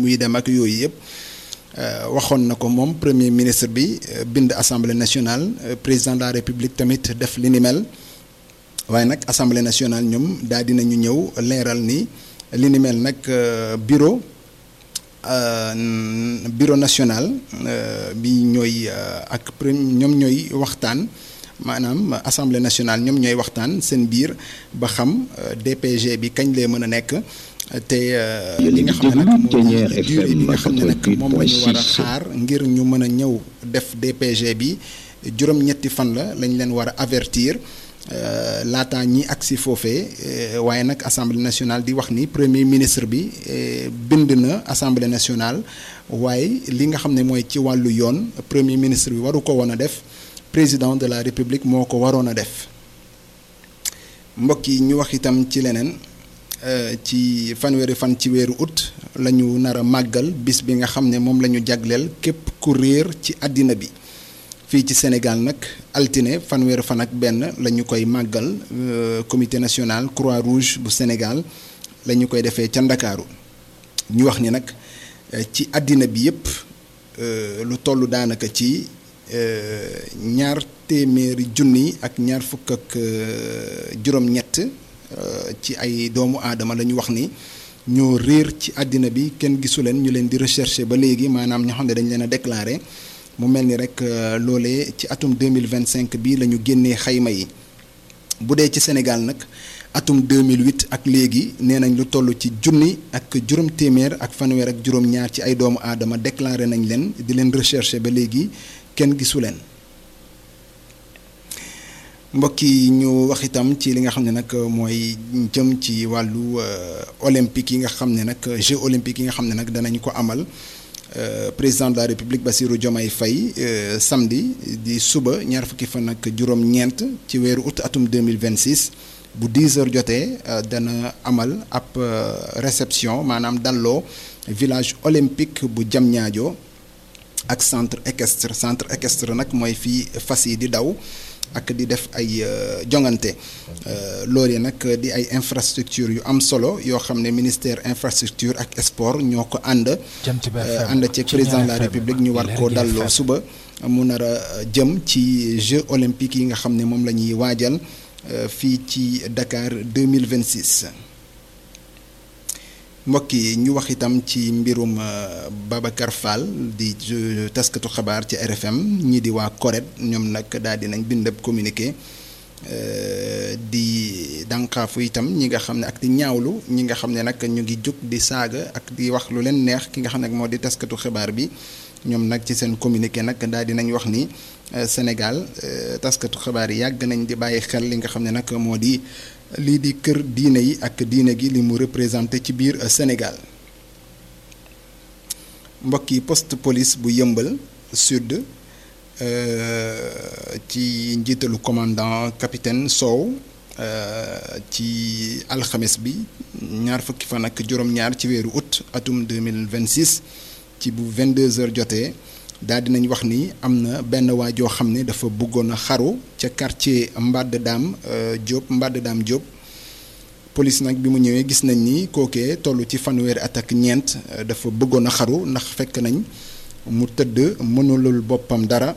muy dem ak yooyu yëpp waxoon na ko moom premier ministre bi bind assemblée nationale président de la république tamit def li ni mel waaye nag assemblée nationale ñoom daal dinañu ñëw leeral ni li ni mel nag bureau bureau national bi ñooy ak ñoom ñooy waxtaan maanaam assemblée nationale ñoom ñooy waxtaan seen biir ba xam DPG bi kañ lay mën a nekk te li nga xam ne nag mooy durée bi nga xam ne nag moom la ñu war a xaar ngir ñu mën a ñëw def DPG bi juróom-ñetti fan la lañ leen war a avertir laataa ñi agsi foofee waaye nag assemblée nationale di wax ni premier ministre bi bind na assemblée nationale waaye li nga xam ne mooy ci wàllu yoon premier ministre bi waru ko woon a def président de la république moo ko waroon a def mbokk yi ñu wax itam ci leneen ci fanweeri fan ci weeru août la ñu nar a màggal bis bi nga xam ne moom la ñu jagleel képp ku réer ci àddina bi fii ci Sénégal nag altine fanweeri fan ak benn la ñu koy màggal comité national croix rouge bu Sénégal la ñu koy defee ca Ndakaaru ñu wax ni nag ci àddina bi yépp lu toll daanaka ci ñaar téeméeri junni ak ñaar fukk ak juróom-ñett ci ay doomu aadama la ñu wax ni ñoo réer ci àddina bi kenn gisu leen ñu leen di rechercher ba léegi maanaam ñoo xam ne dañ leen a déclarer mu mel ni rek loolee ci atum 2025 bi la ñu génnee xayma yi bu dee ci Sénégal nag atum 2008 ak léegi nee nañ lu toll ci junni ak juróom téeméer ak fanweer ak juróom-ñaar ci ay doomu aadama déclaré nañ leen di leen recherché ba léegi kenn gisu leen mbokk yi ñu wax itam ci li nga xam ne nag mooy jëm ci wàllu olympique yi nga xam ne nag jeux olympiques yi nga xam ne nag danañ ko amal président de la république Bassirou Diomaye Faye samedi di suba ñaar fukki fan ak juróom-ñeent ci weeru août atum 2026 bu 10 heures jotee dana amal ab réception maanaam dalloo village olympique bu Diamniadio ak centre équestre centre équestre nag mooy fii fas yi di daw ak di def ay jongante loolu nag di ay infrastructure yu am solo yoo xam ne ministère infrastructure ak sport ñoo ko ànd ànd ci président de la république ñu war koo dalloo suba mu nar a jëm ci jeux olympiques yi nga xam ne moom la ñuy waajal fii ci Dakar 2026 mbokk yi ñu wax itam ci mbirum Babacar Fall di taskatu xabaar ci RFM ñii di waa CORED ñoom nag daal di nañ bind ab communiqué di dànqaafu itam ñi nga xam ne ak di ñaawlu ñi nga xam ne nag ñu ngi jóg di saaga ak di wax lu leen neex ki nga xam ne moo di taskatu xibaar bi ñoom nag ci seen communiqué nag daal di nañ wax ni Sénégal taskatu xibaar yi yàgg nañ di bàyyi xel li nga xam ne nag moo di. lii di kër diine yi ak diine gi li mu représenté ci biir Sénégal mbokk yi poste police bu yëmbal sud ci njiitalu commandant capitaine Sow ci alxames bi ñaar fukki fan ak juróom-ñaar ci weeru août atum 2026 ci bu 22h jotee daal dinañ wax ni am na benn waa joo xam ne dafa bëggoon a xaru ca quartier Mbadde Dame Diop Mbadde Dame Diop police nag bi mu ñëwee gis nañ ni kookee toll ci fanweeri at ak ñeent dafa bëggoon a xaru ndax fekk nañ mu tëdd mënulul boppam dara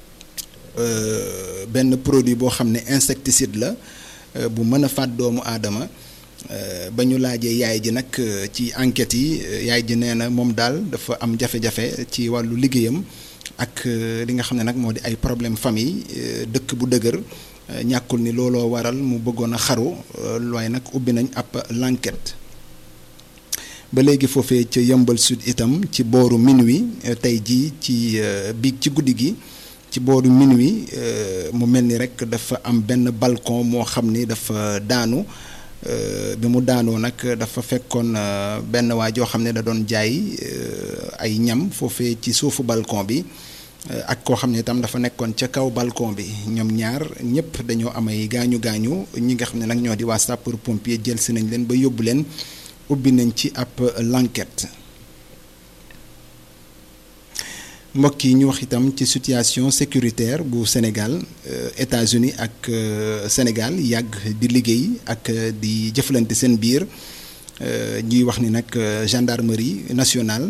benn produit boo xam ne insecticide la bu mën a faat doomu aadama ba ñu laajee yaay ji nag ci enquête yi yaay ji nee na moom daal dafa am jafe-jafe ci wàllu liggéeyam ak li nga xam ne nag moo di ay problème famille dëkk bu dëgër ñàkkul ni looloo waral mu bëggoon a xaru waaye nag ubbi nañ ab l'enquête ba léegi foofee ca yëmbal sud itam ci booru minuit tey jii ci biig ci guddi gi ci booru minuit mu mel ni rek dafa am benn balcon moo xam ni dafa daanu bi mu daanoo nag dafa fekkoon benn waa joo xam ne da doon jaay ay ñam foofee ci suufu balcon bi ak koo xam ne itam dafa nekkoon ca kaw balcon bi ñoom ñaar ñëpp dañoo am ay gaañu gaañu ñi nga xam ne nag ñoo di waa sapeur pompier jël si nañ leen ba yóbbu leen ubbi nañ ci ab l'enquête mbokk yi ñu wax itam ci situation sécuritaire bu Sénégal États-Unis ak Sénégal yàgg di liggéey ak di jëflante seen biir ñuy wax ni nag gendarmerie nationale